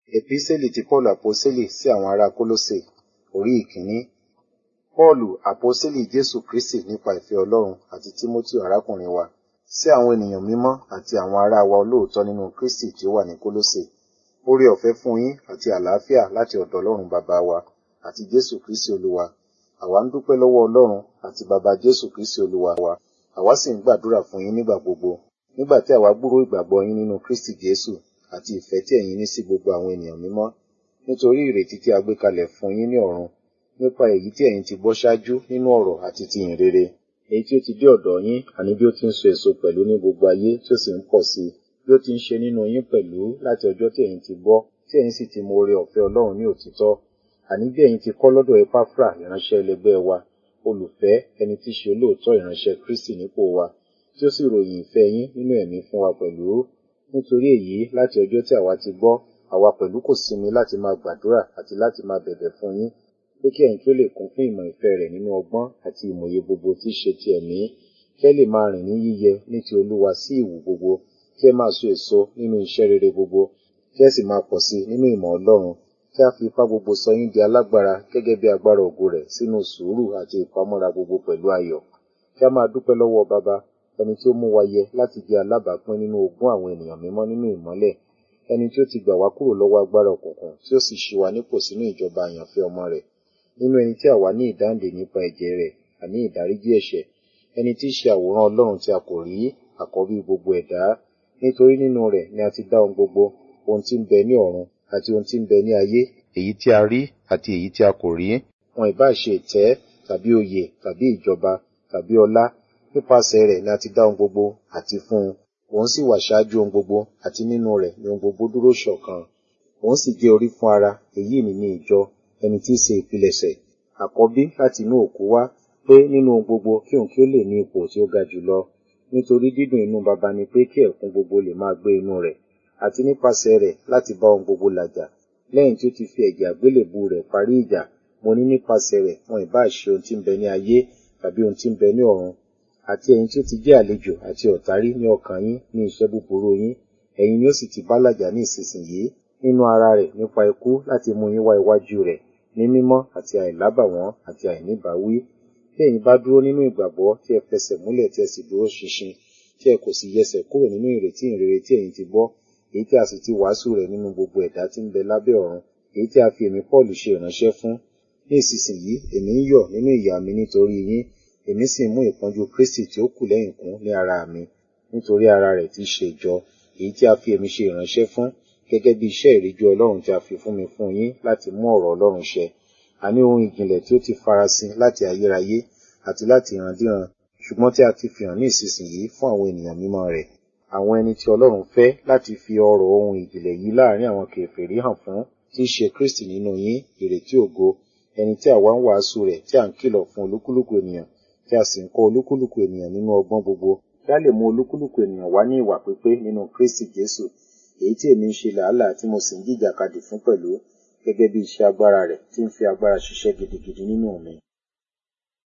Epísẹ́lì ti Pọ́ọ̀lù Àpọ́sítélì sí àwọn ará Kólósè orí ìkíní. Pọ́ọ̀lù Àpọ́sítélì Jésù Kristì nípa ìfẹ́ Ọlọ́run àti Tímótì arákùnrin wa sí àwọn ènìyàn mímọ́ àti àwọn ará wa olóòótọ́ nínú Kristì tí ó wà ní Kólósè. Oore ọ̀fẹ́ fún yín àti àlàáfíà láti ọ̀dọ̀ Ọlọ́run bàbá wa àti Jésù Kristì Olúwa. Àwa ń dúpẹ́ lọ́wọ́ Ọlọ́run àti bàbá Jésù Kristì Olúwa wa. Àwa sì ń gbàdúrà fún yín nígbà gbogbo. Nígbà tí àwa gbúròó ìgbàgbọ́ yín nínú Kristì Jésù àti ìfẹ́ tí ẹ̀yin ní sí gbogbo àwọn ènìyàn mímọ́ nítorí ìrètí tí a gbé kalẹ̀ fún yín ní ọ̀run nípa èyí tí ẹ̀yin ti gbọ́ ṣáájú nínú ọ̀rọ̀ àti ti ìyìn rere èyí tí ó ti dé ọ̀dọ̀ yín àní bí ó ti ń so èso pẹ̀lú ní gbogbo ayé tí ó sì ń pọ̀ sí i bí ó ti ń ṣe nínú yín pẹ̀lú láti ọjọ́ tí ẹ̀yin ti gbọ́ tí ẹ̀yin sì ti mọ oore ọ̀fẹ́ Ọlọ́run ní òtítọ́ àní bí ẹ̀yin ti kọ́ lọ́dọ̀ Epafra ìránṣẹ́ ẹlẹgbẹ́ wa olùfẹ́ ẹni tí ṣe olóòótọ́ ìránṣẹ́ Kristi nípò wa tí ó sì ròyìn ìfẹ́ yín nínú ẹ̀mí fún wa pẹ̀lú nítorí èyí láti ọjọ́ tí àwa ti gbọ́ àwa pẹ̀lú kò sinmi láti máa gbàdúrà àti láti máa bẹ̀bẹ̀ fún yín pé kí ẹ̀yin kí ó lè kún fún ìmọ̀ ìfẹ́ rẹ̀ nínú ọgbọ́n àti ìmòye gbogbo tí í ṣe ti ẹ̀mí kí ẹ lè máa rìn ní yíyẹ ní ti Olúwa sí ìwù gbogbo kí ẹ máa so èso nínú iṣẹ́ rere gbogbo kí ẹ sì máa pọ̀ sí nínú ìmọ̀ Ọlọ́run kí a fi ipá gbogbo sọ yín di alágbára gẹ́gẹ́ bí agbára ògo rẹ̀ sínú sùúrù àti ìpamọ́ra gbogbo pẹ̀lú ayọ̀ kí a máa dúpẹ́ lọ́wọ́ bàbá ẹni tí ó mú wa yẹ láti jẹ́ alábàápín nínú ogún àwọn ènìyàn mímọ́ nínú ìmọ́lẹ̀ ẹni tí ó ti gbà wá kúrò lọ́wọ́ agbára òkùnkùn tí ó sì ṣí wa nípò sínú ìjọba àyànfẹ́ ọmọ rẹ̀ nínú ẹni tí àwa ní ìdáǹdè nípa ẹ̀jẹ̀ rẹ̀ àní ìdáríjì ẹ̀ṣẹ̀ ẹni tí í ṣe àwòrán Ọlọ́run tí a kò rí àkọ́bí gbogbo ẹ̀dá nítorí nínú rẹ̀ ni a ti dá ohun gbogbo ohun tí ń bẹ ní ọ̀run àti ohun tí ń bẹ ní ayé èyí tí a rí àti èyí tí a kò rí wọn ìbá ṣe ìtẹ́ tàbí oyè tàbí ìjọba tàbí ọlá nípasẹ̀ rẹ̀ ni a ti dá ohun gbogbo àti fún un òun sì wà ṣáájú ohun gbogbo àti nínú rẹ̀ ni ohun gbogbo dúró ṣọ̀kan òun sì jẹ́ orí fún ara èyí ni ní ìjọ ẹni tí í ṣe ìpilẹ̀ṣẹ̀ àkọ́bí láti inú òkú wá pé nínú ohun gbogbo kí òun kí ó lè ní ipò tí ó ga jùlọ nítorí dídùn inú baba ni pé kí ẹ̀kún gbogbo lè máa gbé inú rẹ̀ àti nípasẹ̀ rẹ̀ láti bá ohun gbogbo làjà lẹ́yìn tí ó ti fi ẹ̀jẹ̀ àgbélébù rẹ̀ parí ìjà mo ní nípasẹ̀ rẹ̀ wọn ìbá ṣe ohun tí ń bẹ ní ayé tàbí ohun tí ń bẹ ní ọ̀run àti ẹ̀yin tí ó ti jẹ́ àlejò àti ọ̀tárí ní ọkàn yín ní iṣẹ́ búburú yín ẹ̀yin ni ó sì ti bá làjà ní ìsinsìnyí nínú ara rẹ̀ nípa ikú láti mú yín wá iwájú rẹ̀ ní mímọ́ àti àìlábàwọ́n àti àìníbàwí bí ẹ̀yin bá dúró nínú ìgbàgbọ́ tí ẹ fẹsẹ̀ múlẹ̀ tí ẹ sì dúró ṣinṣin tí ẹ kò sì yẹsẹ̀ kúrò nínú ìrètí ìrere tí ẹ̀yin ti gbọ́ èyí tí a sì ti wàásù rẹ̀ nínú gbogbo ẹ̀dá tí ń bẹ lábẹ́ ọ̀run èyí tí a fi èmi Pọ́ọ̀lù ṣe ìránṣẹ́ fún ní ìsinsìnyí èmi ń yọ̀ nínú ìyà mi nítorí yín èmi sì mú ìpọ́njú Kristi tí ó kù lẹ́yìn kún ní ara mi nítorí ara rẹ̀ tí í ṣe ìjọ èyí tí a fi èmi ṣe ìránṣẹ́ fún gẹ́gẹ́ bí iṣẹ́ ìríjú Ọlọ́run tí a fi fún mi fún yín láti mú ọ̀rọ̀ Ọlọ́run ṣẹ àní ohun ìjìnlẹ̀ tí ó ti farasin láti ayérayé àti láti ìrandíran ṣùgbọ́n tí a ti fi hàn ní ìsinsìnyí fún àwọn ènìyàn mímọ́ rẹ̀ àwọn ẹni tí Ọlọ́run fẹ́ láti fi ọ̀rọ̀ ohun ìjìnlẹ̀ yìí láàrin àwọn kèfèrí hàn fún tí í ṣe Kristi nínú yín ìrètí ògo ẹni tí àwa ń wàásù rẹ̀ tí à ń kìlọ̀ fún olúkúlùkù ènìyàn tí a sì ń kọ́ olúkúlùkù ènìyàn nínú ọgbọ́n gbogbo kí a lè mú olúkúlùkù ènìyàn wá ní ìwà pípé nínú Kristi Jésù èyí tí èmi ń ṣe làálàá tí mo sì ń jìjàkadì fún pẹ̀lú gẹ́gẹ́ bí iṣẹ́ agbára rẹ̀ tí ń fi agbára ṣiṣẹ́ gidigidi nínú mi.